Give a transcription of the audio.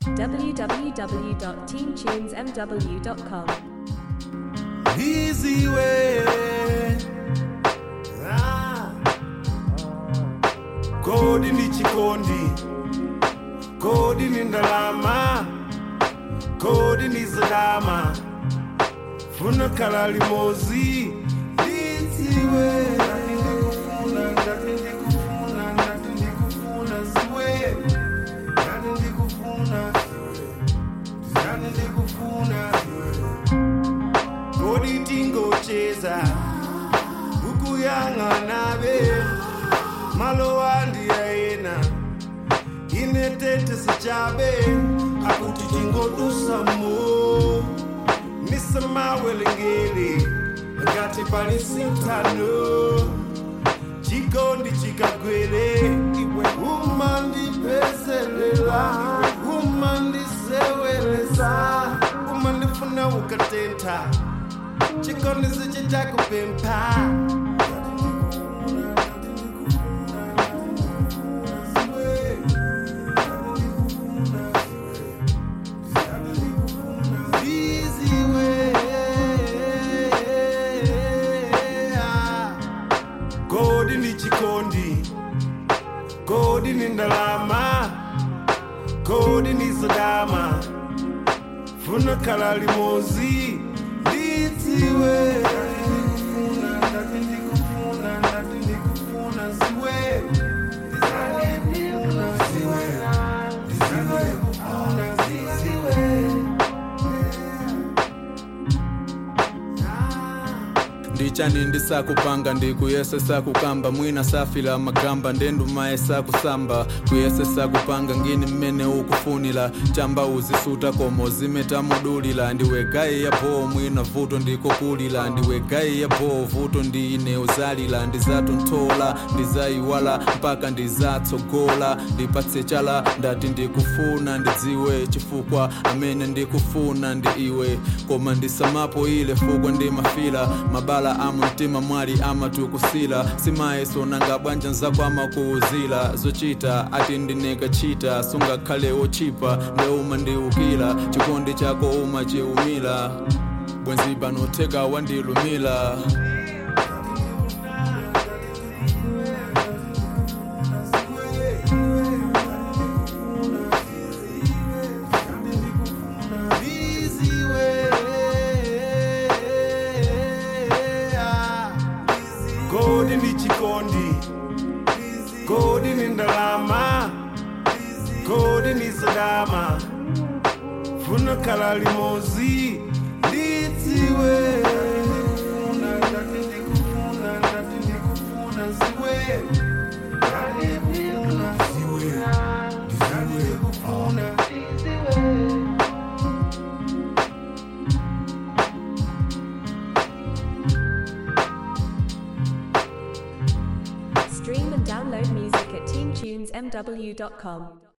www.teamtunesmw.com. Easy way. Ah. Kodi ni chikondi, kodi ni ndalama, kodi ni zadama, funa kala limozi. Easy way. Ndikufuna, ndati ndikufuna, ndati ndikufuna ziwe. Ndati ndikufuna ziwe. Ndati ndikufuna ziwe. kodi tingocheza kukuyang'anabe malo andiyayena ine tete sichabe akuti tingodusamo misamawelengele ngati pali sintano chikondi chikagwele iwe umandipezelela umandiseweleza umandifuna ukatenta chikondi sichitakupempha Easy way. kodi ni chikondi kodi ni ndalama kodi ni zadama funa kala limozi lidziwe ndati ndikufuna ndati ndikufuna ziwe ndizandikufuna ziwe ndizandikufuna ziwe ndichani ndisakupanga ndikuyesesa kukamba mwina safila magamba ndendumaye sakusamba kuyesesa kupanga ngini mmene ukufunila chamba uzisuta komo zimetamudulila ndiwe gayi ya boo mwina vuto ndikokulila ndiwe gayi ya boo vuto ndine uzalila ndizatonthola ndizayiwala mpaka ndizatsogola ndipatse chala ndati ndikufuna ndidziwe chifukwa amene ndikufuna ndi iwe koma ndisamapo ile fukwa ndimafila mabala amu mtima mwali amatukusila simayeso nanga bwanja nzako amakuuzila zochita ati ndinekachita sungakhale wochipa ndeuma ndiukila chikondi chako umachiumila bwenzi panotheka wandilumila Easy way. Kodi ni chikondi, kodi ni ndalama, kodi ni zadama, funa kala limozi, lidziwe. Ndati ndikufuna, ndati ndikufuna ziwe. Ndati ndikufuna ziwe. Ndati ndikufuna ziwe. Stream and download music at teamtunesmw.com.